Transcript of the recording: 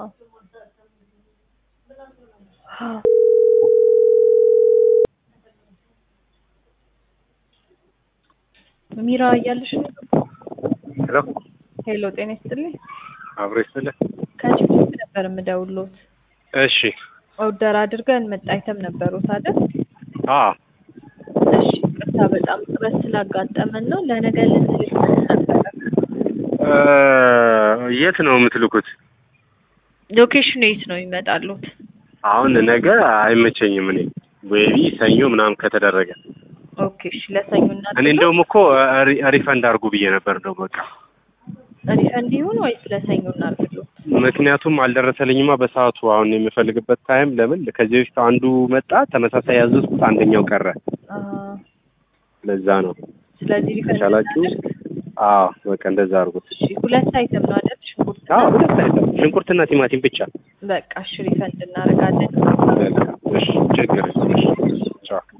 ሚራ እያለሽ ነው? ሄሎ ሄሎ ጤና ይስጥልኝ። አብሮ ይስጥልህ። ከጅቡቲ ነበር የምደውሎት። እሺ ኦርደር አድርገን መጣ አይተም ነበሩት አይደል? አ እሺ ቅርታ በጣም ጥረት ስላጋጠመን ነው። ለነገ ልንልክ ነበረ። እ የት ነው የምትልኩት? ሎኬሽኑ የት ነው ይመጣሉት? አሁን ነገ አይመቸኝም። እኔ ወይቢ ሰኞ ምናምን ከተደረገ ኦኬ እሺ ለሰኞ እና እኔ እንደውም እኮ ሪ- ሪፈንድ አድርጉ ብዬ ነበር እንደው በቃ ሪፈንድ ይሁን ወይስ ለሰኞ እናድርግሎት? ምክንያቱም አልደረሰልኝማ በሰዓቱ። አሁን የምፈልግበት ታይም ለምን ከዚህ በፊት አንዱ መጣ ተመሳሳይ ያዘዝኩት አንደኛው ቀረ። አ ለዛ ነው ስለዚህ ሪፈንድ ከቻላችሁ እናድርግ? አዎ በቃ እንደዛ አድርጉት። እሺ ሁለት አይተም ነው አይደል? ሽንኩርት አዎ ሁለት አይተም ሽንኩርትና ቲማቲም ብቻ። በቃ እሺ ሪፈንድ እናደርጋለን። በቃ እሺ ችግር የለም። እሺ ቻው